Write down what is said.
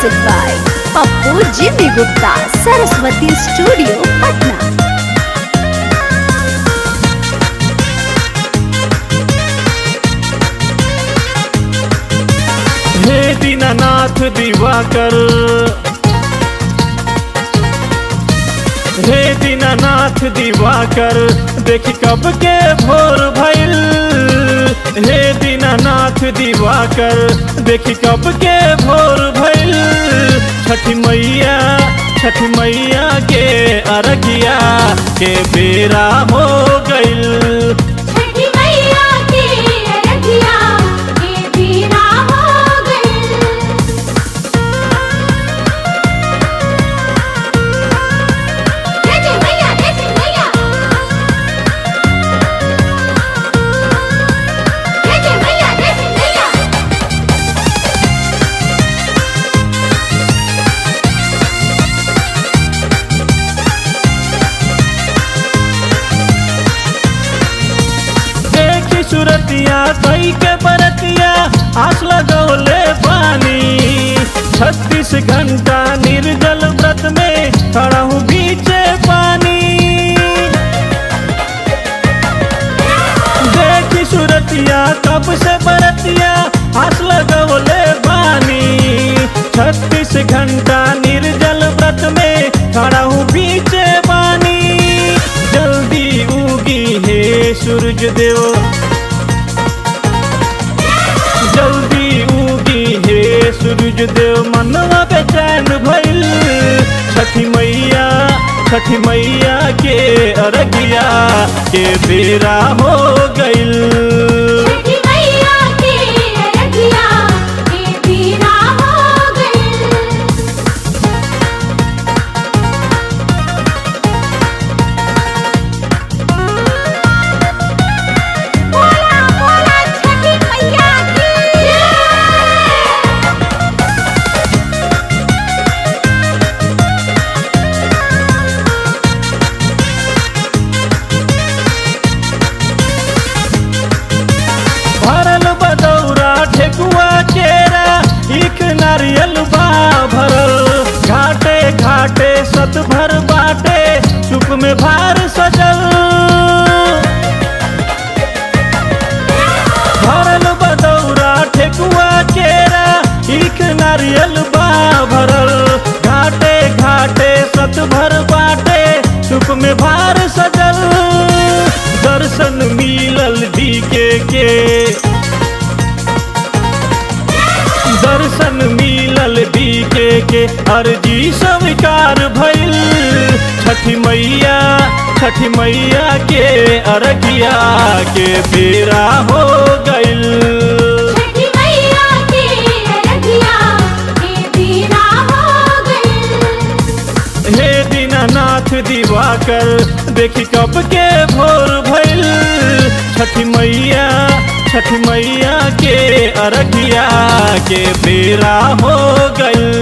Music by Pappu Jimmy Gupta, Saraswati Studio, Patna. हे दीनानाथ दिवाकर हे दीनानाथ दिवाकर देखी कब के भोर भइल हे दीनानाथ दिवाकर देखी कब के भोर भइल छठी मैया छठी मैया के अरगिया के बेरा हो गइल छठी मैया के अरगिया के बीरा हो गइल जय जय मैया जय जय मैया जय जय मैया जय जय मैया देखी सुरतिया कई के बरतिया आस लगौले पानी छत्तीस घंटा निर्जल व्रत में खड़ा हूँ बीचे पानी देखी सुरतिया कब से बरतिया आस लगौले पानी छत्तीस घंटा निर्जल व्रत में खड़ा हूँ बीचे पानी जल्दी उगी हे सूरज देव जल्दी उगी हे सूरज देव मनवा बेचैन भइल छठी मैया छठी मैया के अरगिया के बेरा हो गइल छठी मैया के अरगिया के बीरा हो गइल बोला बोला छठी मैया की जय भरल बदौरा ठेकुआ चेरा इख नारियल बा भरल घाटे घाटे सत भर बाटे चुप में भार सजल भरल बदौरा ठेकुआ चेरा इख नारियल बा भरल घाटे घाटे सत भर बाटे चुप में भार सजल दर्शन मिलल डीके के दर्शन मिलल डीके के अर्जी स्वीकार भइल छठी मैया छठी मैया के अरगिया के बेरा हो गइल छठी मैया के अरगिया के बीरा हो गइल हे दीनानाथ दिवाकर देखी कब के भोर भइल छठी मैया छठी मैया के अरगिया के बेरा हो गइल